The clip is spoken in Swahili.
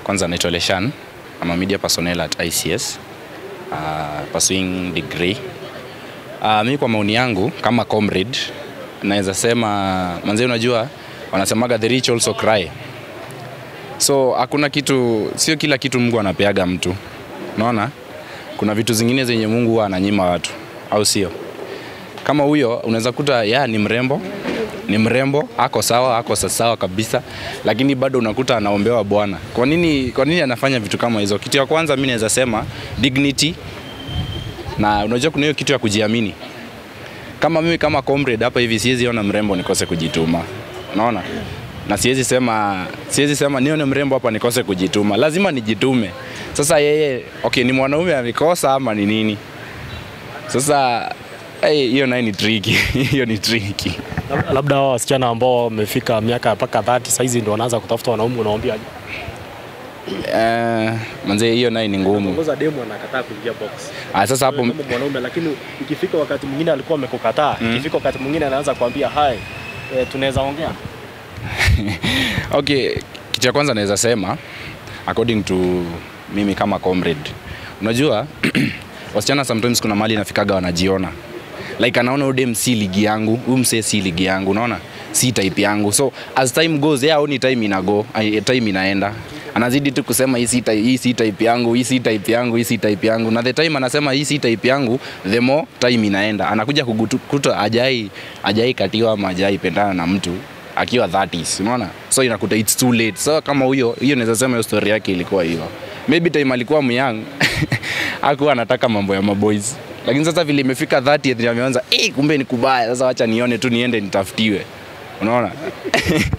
kwanza naitwa Leshan. I'm a media personnel at ICS uh, pursuing degree. Uh, mi kwa maoni yangu kama comrade naweza sema manze, unajua wanasemaga the rich also cry, so hakuna kitu, sio kila kitu Mungu anapeaga mtu, unaona kuna vitu zingine zenye Mungu huwa ananyima watu, au sio? Kama huyo unaweza kuta ya ni mrembo ni mrembo ako sawa ako sawa kabisa, lakini bado unakuta anaombewa Bwana. Kwa nini, kwa nini anafanya vitu kama hizo? Kitu ya kwanza mimi naweza sema dignity, na unajua kuna hiyo kitu ya kujiamini. Kama mimi kama comrade hapa hivi siwezi ona mrembo nikose kujituma, unaona, na siwezi sema siwezi sema nione mrembo hapa nikose kujituma, lazima nijitume. Sasa yeye okay, ni mwanaume amekosa ama ni nini? Sasa hey, hiyo naye ni tricky hiyo ni tricky. Lab- Labda hao wasichana ambao wamefika miaka mpaka 30 saizi ndio wanaanza kutafuta wanaume, unawaambia Eh, manze hiyo naye ni ngumu. ongoza demu anakataa kuingia box Ah, sasa hapo kama mwanaume, lakini ikifika wakati mwingine alikuwa amekukataa, ikifika wakati mwingine anaanza kuambia hai, e, tunaweza ongea okay, kitu cha kwanza naweza sema according to mimi kama comrade, unajua wasichana sometimes kuna mali inafikaga wanajiona like anaona huyu dem si ligi yangu, huyu msee si ligi yangu, unaona si type yangu, so as time goes yeye aoni time inago, ai- time inaenda anazidi tu kusema hii si type, hii si type yangu, hii si type yangu, hii si type yangu, na the time anasema hii si type yangu, the more time inaenda, anakuja kukuta ajai ajai katiwa ama ajai pendana na mtu akiwa 30s unaona so inakuta it's too late so kama huyo hiyo naweza sema hiyo story yake ilikuwa hiyo maybe time alikuwa myang hakuwa anataka mambo ya maboys lakini sasa vile imefika 30 ndio ameanza eh kumbe ni kubaya sasa wacha nione tu niende nitafutiwe unaona